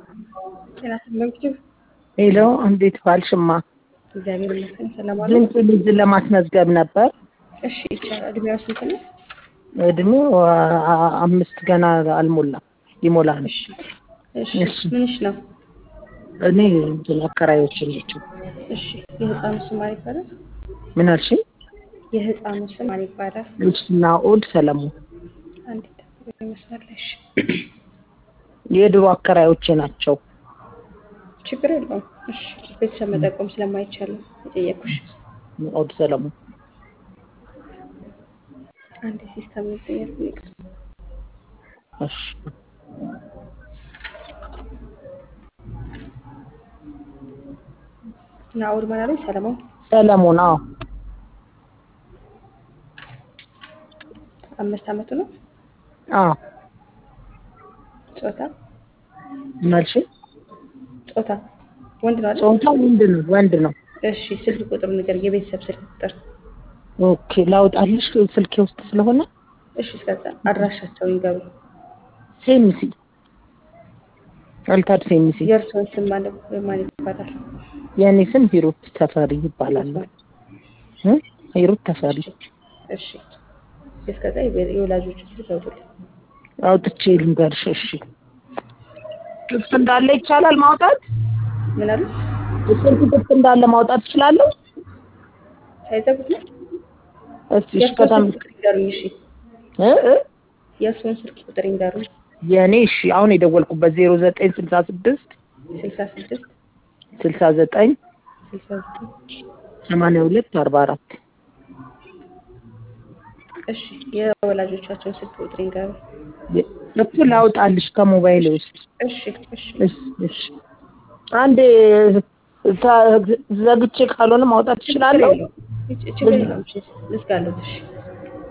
ጤና ይስጥልኝ። ሄሎ እንዴት ዋልሽማ? እግዚአብሔር ይመስገን ሰላም አሉ። ድንቅ ልጅ ለማስመዝገብ ነበር። እሺ ይቻላል። እድሜዋ ስንት ነው? እድሜው አ- አምስት ገና አልሞላም ሊሞላ ነው። እሺ እሺ እሺ። ምንሽ ነው? እኔ እንትን አከራዮች ናቸው። እሺ የህፃኑ ስም ማን ይባላል? ምን አልሽኝ? የህፃኑ ስም ማን ይባላል? ልጅና ኦድ ሰለሞን አንድ መስመር ላይ እሺ። የድሮ አከራዮቼ ናቸው። ችግር የለውም። እሺ ቤተሰብ መጠቆም ስለማይቻል ነው የጠየኩሽ። ኦድ ሰለሞን አንድ ሲስተም ይጠየቅ እሺ። ናኦድ ማን አለኝ? ሰለሞን ሰለሞን አዎ አምስት አመቱ ነው። አዎ ጾታ ምን አልሽኝ? ጾታ ወንድ ነው አይደል? ጾታ ወንድ ነው ወንድ ነው። እሺ ስልክ ቁጥሩ ነገር የቤተሰብ ስልክ ቁጥር ኦኬ ላውጣልሽ ስልኬ ውስጥ ስለሆነ እሺ እስከዛ አድራሻቸው ይንገሩ። ሴሚሲ አልታድ ሴሚሲ የእርስዎን ስም ማለት ማን ይባላል? የእኔ ስም ሂሩት ተፈሪ ይባላል። እ? ሂሩት ተፈሪ እሺ እስከዛ የቤ- የወላጆቹ ስልክ ያውጡልኝ። አውጥቼ ልንገርሽ። እሺ ክፍት እንዳለ ይቻላል ማውጣት? ምን አሉ? ስልክ ክፍት እንዳለ ማውጣት እችላለሁ? ሳይዘጉት ነው? እስቲ እሺ የእርስዎን በጣም ስልክ ቁጥር ይንገሩኝ። እሺ እ እ የእርስዎን ስልክ ቁጥር ይንገሩኝ። የእኔ እሺ አሁን የደወልኩበት ዜሮ ዘጠኝ ስልሳ ስድስት ስልሳ ስድስት ስልሳ ዘጠኝ ስልሳ ዘጠኝ ሰማንያ ሁለት አርባ አራት እሺ የወላጆቻቸውን ስልክ ቁጥር ይንገሩኝ። እሱ ላውጣልሽ ከሞባይል ውስጥ እሺ እሺ እሺ እሺ አንዴ ታ- ዘግቼ ካልሆነ ማውጣት ችግር እችላለሁ? የለውም። ችግር የለውም። እሺ ልዝጋለሁ። እሺ